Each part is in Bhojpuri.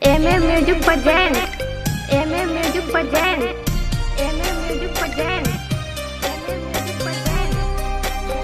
M A music present M A music present M A music present M A music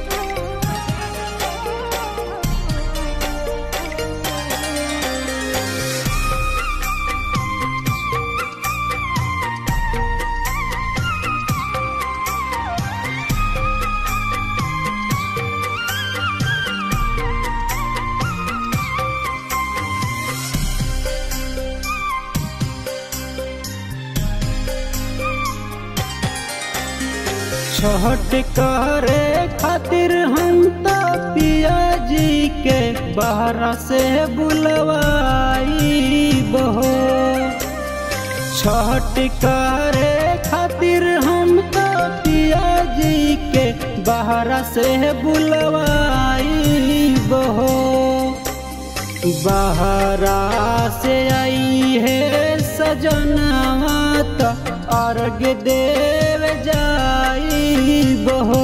Chhath करे खातिर हम तो पिया जी के बहरा से बुलवाई बहो छठ करे खातिर हम तो पिया जी के बहरा से बुलवाई बहो बहरा से आई है सजनवा त अर्घ देव जाई बहो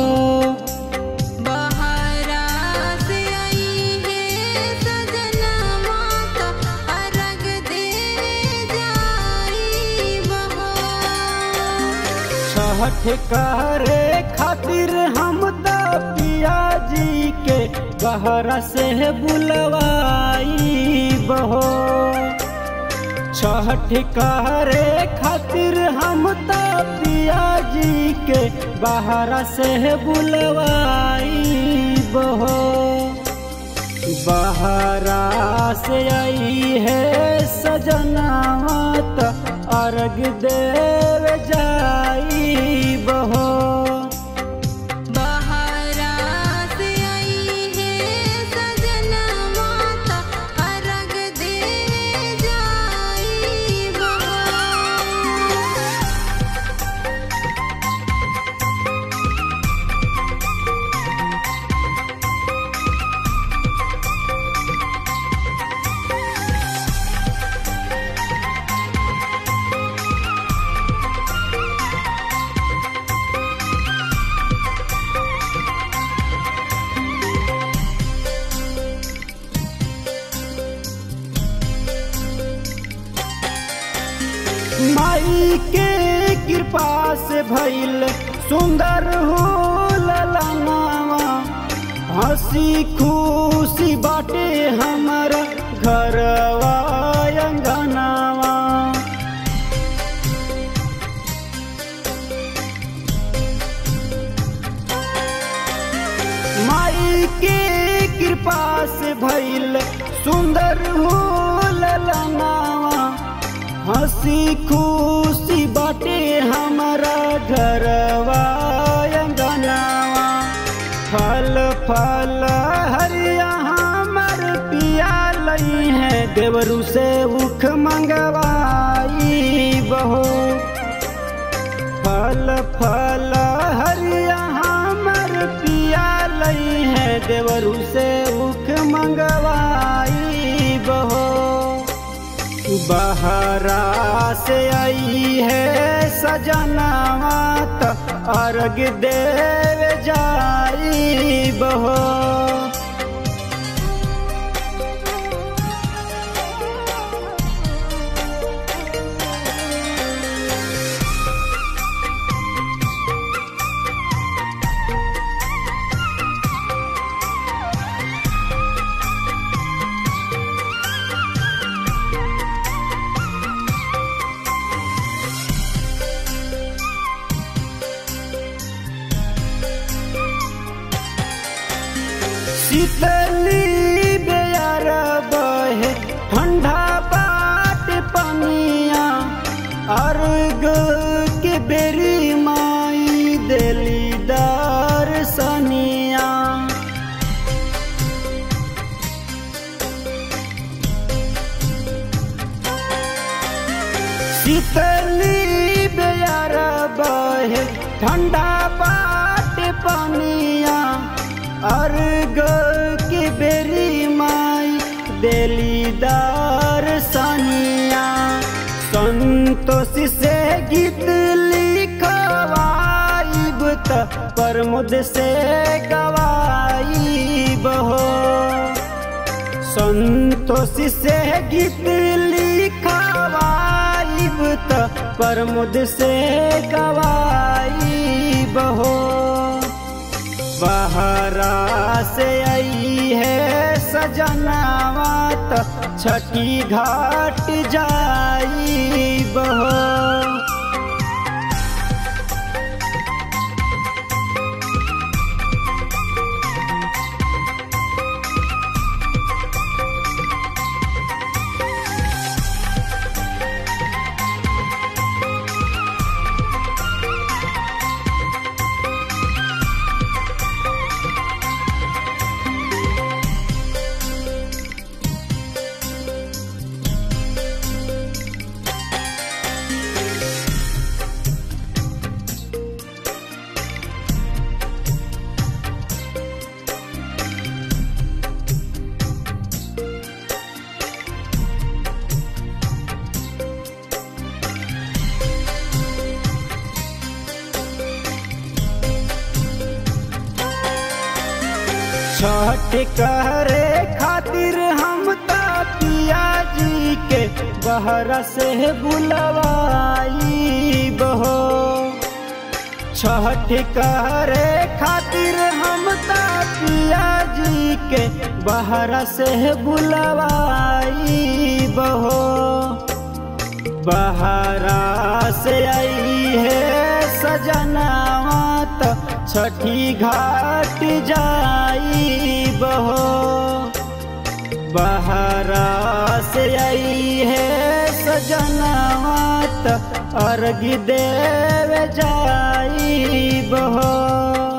बहरा से आई है सजना माता अर्घ दे जाई बहो छठ करे खातिर हम त पिया जी के बहरा से बुलवाई बहो छठ करे खातिर हम त पिया जी के बहरा से बुलवाई बहो बहरा से आई है सजनावा त अर्घ देव जाई बहो बहरा से आई है सजना माता अर्घ दे जाई बहो माई के कृपा से भइल सुंदर हो ललनावा हंसी खुशी बाटे हमारा घरवा अंगनावा माई के कृपा से भइल सुंदर हो ललनावा हंसी खुशी बाटे हमारा घरवा अंगनावा फल फल हरिया हमर पिया लई है देवरू से उख मंगवाई बहो फल फल हरिया हमर पिया लई है देवरू से उख मंगवाई बहो बहरा से आई है सजनावा त अर्घ देव जाई बहो शीतली बेयर बहे ठंडा बाट पनिया अर्घ के बेरी माई देली दर्शनिया शीतली बेयर बहे ठंडा बाट पनिया अर्घ के बेरी माई देली दर्शनिया संतोष से गीत लिखवाइब त प्रमुद से गवाइब हो संतोष से गीत लिखा प्रमुद से गवाई बहो बहरा से आई है सजनावा त छठी घाट जाई बहो छठ करे खातिर हम ता पिया जी के बहरा से बुलवाई बहो छठ करे खातिर हम ता पिया जी के बहरा से बुलवाई बहो बहरा से आई है सजनावा त छठी घाट जाई बहो बहरा से आई है सजनावा त अर्घ देव जाई बहो